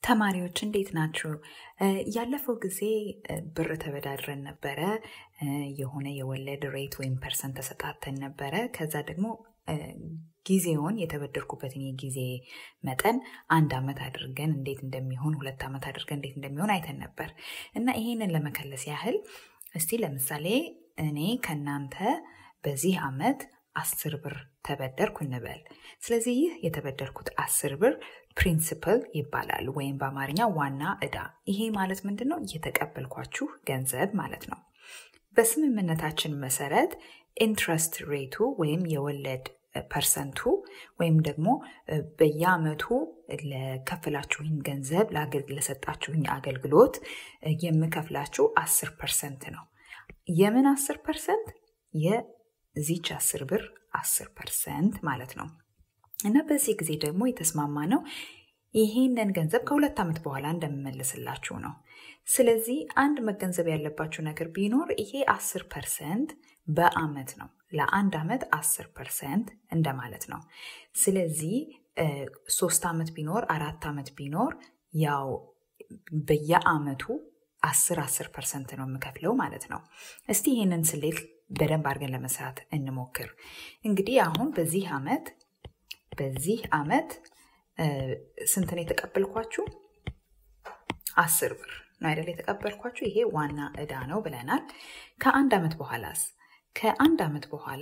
ተማሪዎች እንዴት ናችሁ? ያለፈው ጊዜ ብር ተበዳድረን ነበረ። የሆነ የወለድ ሬት ወይም ፐርሰንት ተሰጣተን ነበረ። ከዛ ደግሞ ጊዜውን የተበደርኩበትን የጊዜ መጠን አንድ ዓመት አድርገን እንዴት እንደሚሆን ሁለት ዓመት አድርገን እንዴት እንደሚሆን አይተን ነበር እና ይሄንን ለመከለስ ያህል እስቲ ለምሳሌ እኔ ከእናንተ በዚህ ዓመት አስር ብር ተበደርኩ እንበል። ስለዚህ ይህ የተበደርኩት አስር ብር ፕሪንስፕል ይባላል ወይም በአማርኛ ዋና ዕዳ። ይሄ ማለት ምንድን ነው? የተቀበልኳችሁ ገንዘብ ማለት ነው። በስምምነታችን መሰረት ኢንትረስት ሬቱ ወይም የወለድ ፐርሰንቱ ወይም ደግሞ በየአመቱ ለከፍላችሁኝ ገንዘብ ለሰጣችሁኝ አገልግሎት የምከፍላችሁ አስር ፐርሰንት ነው። የምን አስር ፐርሰንት? የዚች አስር ብር አስር ፐርሰንት ማለት ነው። እና በዚህ ጊዜ ደግሞ የተስማማ ነው ይሄንን ገንዘብ ከሁለት ዓመት በኋላ እንደምመልስላችሁ ነው። ስለዚህ አንድ መገንዘብ ያለባችሁ ነገር ቢኖር ይሄ አስር ፐርሰንት በአመት ነው። ለአንድ ዓመት አስር ፐርሰንት እንደማለት ነው። ስለዚህ ሶስት ዓመት ቢኖር አራት ዓመት ቢኖር ያው በየአመቱ አስር አስር ፐርሰንት ነው የምከፍለው ማለት ነው። እስቲ ይህንን ስሌት በደንብ አድርገን ለመስራት እንሞክር። እንግዲህ አሁን በዚህ ዓመት በዚህ ዓመት ስንት ነው የተቀበልኳችሁ? አስር ብር ነው አይደል የተቀበልኳችሁ። ይሄ ዋና ዕዳ ነው ብለናል። ከአንድ ዓመት በኋላስ? ከአንድ ዓመት በኋላ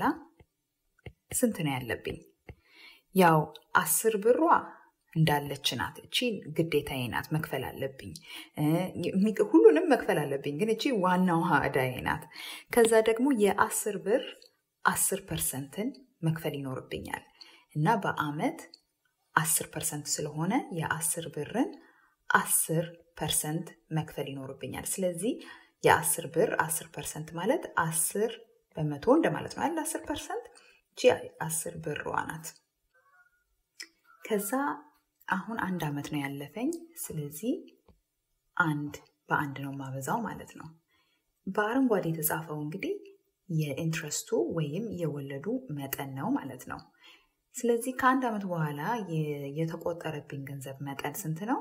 ስንት ነው ያለብኝ? ያው አስር ብሯ እንዳለች ናት። እቺ ግዴታዬ ናት፣ መክፈል አለብኝ። ሁሉንም መክፈል አለብኝ፣ ግን እቺ ዋናዋ ዕዳዬ ናት። ከዛ ደግሞ የአስር ብር አስር ፐርሰንትን መክፈል ይኖርብኛል እና በአመት አስር ፐርሰንት ስለሆነ የአስር ብርን አስር ፐርሰንት መክፈል ይኖርብኛል። ስለዚህ የአስር ብር አስር ፐርሰንት ማለት አስር በመቶ እንደማለት ነው አይደል? አስር ፐርሰንት እቺ አስር ብሯ ናት። ከዛ አሁን አንድ አመት ነው ያለፈኝ። ስለዚህ አንድ በአንድ ነው ማበዛው ማለት ነው። በአረንጓዴ የተጻፈው እንግዲህ የኢንትረስቱ ወይም የወለዱ መጠን ነው ማለት ነው። ስለዚህ ከአንድ ዓመት በኋላ የተቆጠረብኝ ገንዘብ መጠን ስንት ነው?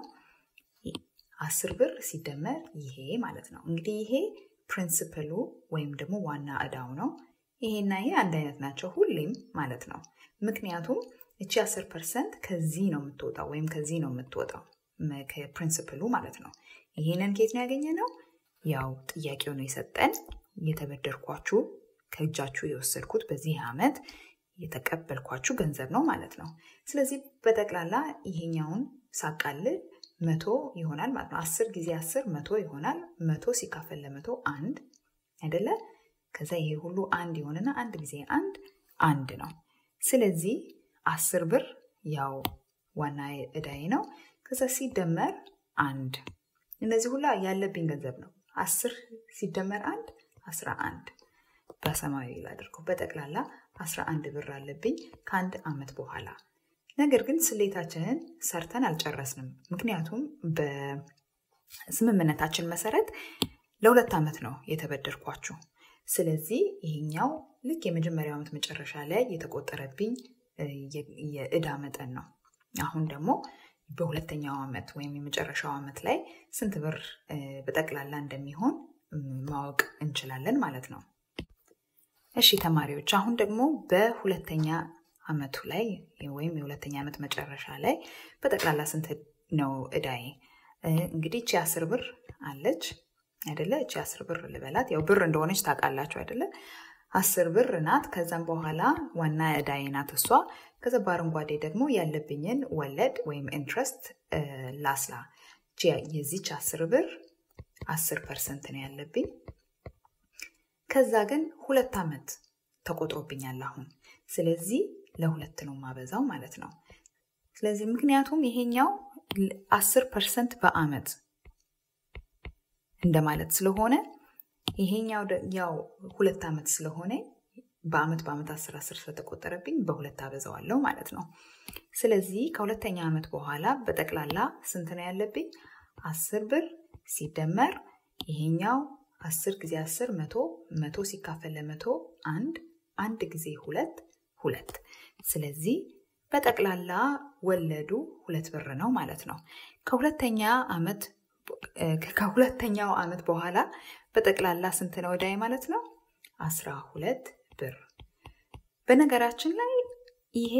አስር ብር ሲደመር ይሄ ማለት ነው። እንግዲህ ይሄ ፕሪንስፕሉ ወይም ደግሞ ዋና ዕዳው ነው። ይሄና ይሄ አንድ አይነት ናቸው ሁሌም ማለት ነው። ምክንያቱም እቺ አስር ፐርሰንት ከዚህ ነው የምትወጣው ወይም ከዚህ ነው የምትወጣው ከፕሪንስፕሉ ማለት ነው። ይሄንን ኬት ነው ያገኘ ነው? ያው ጥያቄው ነው የሰጠን የተበደርኳችሁ ከእጃችሁ የወሰድኩት በዚህ ዓመት የተቀበልኳችሁ ገንዘብ ነው ማለት ነው። ስለዚህ በጠቅላላ ይሄኛውን ሳቃልል መቶ ይሆናል ማለት ነው። አስር ጊዜ አስር መቶ ይሆናል። መቶ ሲካፈል ለመቶ አንድ አይደለ? ከዛ ይሄ ሁሉ አንድ ይሆንና አንድ ጊዜ አንድ አንድ ነው። ስለዚህ አስር ብር ያው ዋና ዕዳዬ ነው። ከዛ ሲደመር አንድ እነዚህ ሁላ ያለብኝ ገንዘብ ነው። አስር ሲደመር አንድ አስራ አንድ በሰማያዊ ላድርገው። በጠቅላላ 11 ብር አለብኝ ከአንድ ዓመት በኋላ። ነገር ግን ስሌታችንን ሰርተን አልጨረስንም። ምክንያቱም በስምምነታችን መሰረት ለሁለት ዓመት ነው የተበደርኳችሁ። ስለዚህ ይሄኛው ልክ የመጀመሪያው ዓመት መጨረሻ ላይ የተቆጠረብኝ የዕዳ መጠን ነው። አሁን ደግሞ በሁለተኛው ዓመት ወይም የመጨረሻው ዓመት ላይ ስንት ብር በጠቅላላ እንደሚሆን ማወቅ እንችላለን ማለት ነው። እሺ ተማሪዎች አሁን ደግሞ በሁለተኛ ዓመቱ ላይ ወይም የሁለተኛ ዓመት መጨረሻ ላይ በጠቅላላ ስንት ነው ዕዳዬ? እንግዲህ እቺ አስር ብር አለች አይደለ? እቺ አስር ብር ልበላት፣ ያው ብር እንደሆነች ታውቃላችሁ አይደለ? አስር ብር ናት። ከዛም በኋላ ዋና ዕዳዬ ናት እሷ። ከዛ በአረንጓዴ ደግሞ ያለብኝን ወለድ ወይም ኢንትረስት ላስላ። የዚች አስር ብር አስር ፐርሰንት ነው ያለብኝ። ከዛ ግን ሁለት ዓመት ተቆጥሮብኛል አሁን። ስለዚህ ለሁለት ነው ማበዛው ማለት ነው። ስለዚህ ምክንያቱም ይሄኛው አስር ፐርሰንት በአመት እንደማለት ስለሆነ ይሄኛው ያው ሁለት ዓመት ስለሆነ በአመት በአመት አስር አስር ስለተቆጠረብኝ በሁለት አበዛዋለሁ ማለት ነው። ስለዚህ ከሁለተኛ ዓመት በኋላ በጠቅላላ ስንት ነው ያለብኝ? አስር ብር ሲደመር ይሄኛው አስር ጊዜ አስር መቶ መቶ ሲካፈል ለመቶ አንድ አንድ ጊዜ ሁለት ሁለት። ስለዚህ በጠቅላላ ወለዱ ሁለት ብር ነው ማለት ነው። ከሁለተኛ ዓመት ከሁለተኛው ዓመት በኋላ በጠቅላላ ስንት ነው ዕዳዬ ማለት ነው? አስራ ሁለት ብር። በነገራችን ላይ ይሄ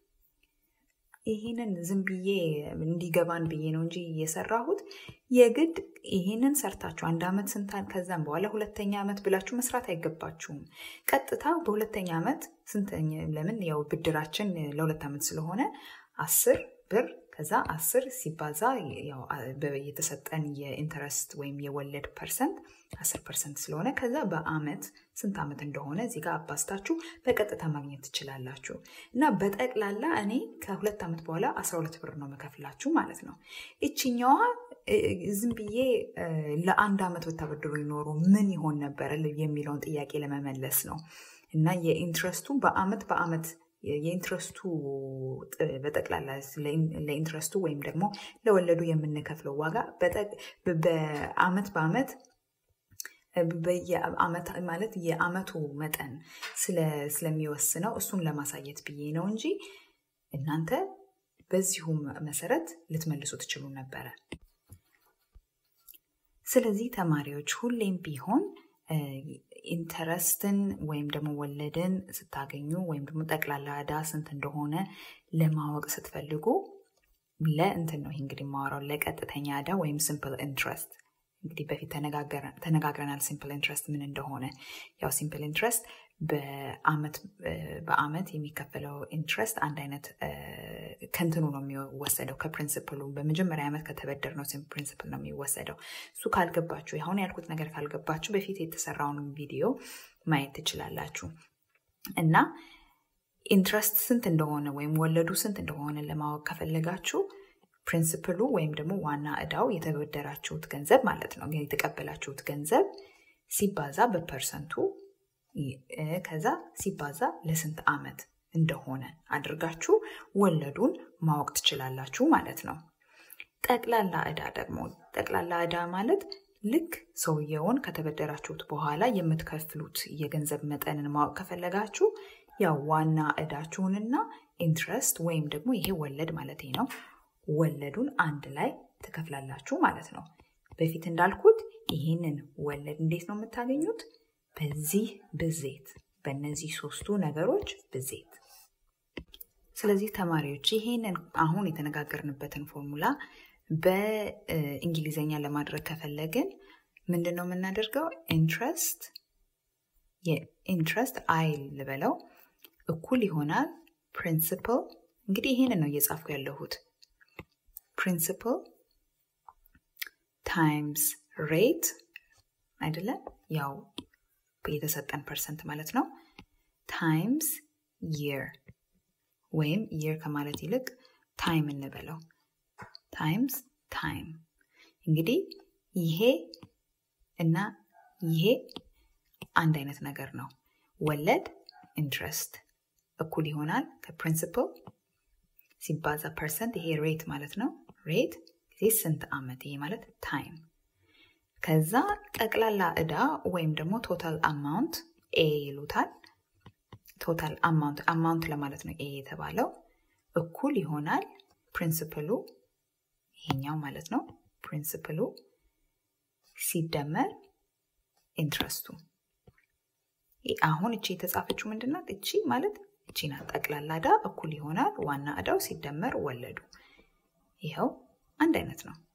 ይህንን ዝም ብዬ እንዲገባን ብዬ ነው እንጂ የሰራሁት የግድ ይህንን ሰርታችሁ አንድ ዓመት ስንታን ከዛም በኋላ ሁለተኛ ዓመት ብላችሁ መስራት አይገባችሁም። ቀጥታ በሁለተኛ ዓመት ስንተኛ ለምን ያው ብድራችን ለሁለት ዓመት ስለሆነ አስር ብር ከዛ አስር ሲባዛ የተሰጠን የኢንተረስት ወይም የወለድ ፐርሰንት አስር ፐርሰንት ስለሆነ ከዛ በአመት ስንት ዓመት እንደሆነ እዚህ ጋር አባስታችሁ በቀጥታ ማግኘት ትችላላችሁ። እና በጠቅላላ እኔ ከሁለት ዓመት በኋላ አስራ ሁለት ብር ነው መከፍላችሁ ማለት ነው። ይችኛዋ ዝም ብዬ ለአንድ ዓመት ብታበድሩ ይኖሩ ምን ይሆን ነበረ የሚለውን ጥያቄ ለመመለስ ነው እና የኢንትረስቱ በአመት በአመት የኢንትረስቱ በጠቅላላ ለኢንትረስቱ ወይም ደግሞ ለወለዱ የምንከፍለው ዋጋ በአመት በአመት ማለት የአመቱ መጠን ስለሚወስነው እሱን ለማሳየት ብዬ ነው እንጂ እናንተ በዚሁም መሰረት ልትመልሱ ትችሉ ነበረ። ስለዚህ ተማሪዎች ሁሌም ቢሆን ኢንተረስትን ወይም ደግሞ ወለድን ስታገኙ ወይም ደግሞ ጠቅላላ ዕዳ ስንት እንደሆነ ለማወቅ ስትፈልጉ ለእንትን ነው ይህ እንግዲህ የማወራው ለቀጥተኛ ዕዳ ወይም ሲምፕል ኢንትረስት እንግዲህ በፊት ተነጋግረናል ሲምፕል ኢንትረስት ምን እንደሆነ ያው ሲምፕል ኢንትረስት በአመት የሚከፈለው ኢንትረስት አንድ አይነት ከንትኑ ነው የሚወሰደው ከፕሪንስፕሉ በመጀመሪያ ዓመት ከተበደር ነው ፕሪንስፕል ነው የሚወሰደው እሱ ካልገባችሁ አሁን ያልኩት ነገር ካልገባችሁ በፊት የተሰራውን ቪዲዮ ማየት ትችላላችሁ እና ኢንትረስት ስንት እንደሆነ ወይም ወለዱ ስንት እንደሆነ ለማወቅ ከፈለጋችሁ ፕሪንስፕሉ ወይም ደግሞ ዋና እዳው የተበደራችሁት ገንዘብ ማለት ነው የተቀበላችሁት ገንዘብ ሲባዛ በፐርሰንቱ ከዛ ሲባዛ ለስንት ዓመት እንደሆነ አድርጋችሁ ወለዱን ማወቅ ትችላላችሁ ማለት ነው። ጠቅላላ ዕዳ ደግሞ ጠቅላላ ዕዳ ማለት ልክ ሰውየውን ከተበደራችሁት በኋላ የምትከፍሉት የገንዘብ መጠንን ማወቅ ከፈለጋችሁ ያው ዋና ዕዳችሁንና ኢንትረስት ወይም ደግሞ ይሄ ወለድ ማለት ነው ወለዱን አንድ ላይ ትከፍላላችሁ ማለት ነው። በፊት እንዳልኩት ይህንን ወለድ እንዴት ነው የምታገኙት? በዚህ ብዜት በእነዚህ ሶስቱ ነገሮች ብዜት። ስለዚህ ተማሪዎች ይሄንን አሁን የተነጋገርንበትን ፎርሙላ በእንግሊዝኛ ለማድረግ ከፈለግን ምንድን ነው የምናደርገው? ኢንትረስት የኢንትረስት አይ ልበለው እኩል ይሆናል ፕሪንሲፕል። እንግዲህ ይሄንን ነው እየጻፍኩ ያለሁት ፕሪንሲፕል ታይምስ ሬት አይደለም ያው የተሰጠን ፐርሰንት ማለት ነው ታይምስ ይር ወይም ይር ከማለት ይልቅ ታይም እንበለው ታይምስ ታይም እንግዲህ ይሄ እና ይሄ አንድ አይነት ነገር ነው ወለድ ኢንትረስት እኩል ይሆናል ከፕሪንሲፕል ሲባዛ ፐርሰንት ይሄ ሬት ማለት ነው ሬት ጊዜ ስንት ዓመት ይሄ ማለት ታይም ከዛ ጠቅላላ ዕዳ ወይም ደግሞ ቶታል አማውንት ኤ ይሉታል ቶታል አማውንት አማውንት ለማለት ነው ኤ የተባለው እኩል ይሆናል ፕሪንስፕሉ ይሄኛው ማለት ነው ፕሪንስፕሉ ሲደመር ኢንትረስቱ አሁን እቺ የተጻፈችው ምንድናት እቺ ማለት እቺ ናት ጠቅላላ ዕዳ እኩል ይሆናል ዋና ዕዳው ሲደመር ወለዱ ይኸው አንድ አይነት ነው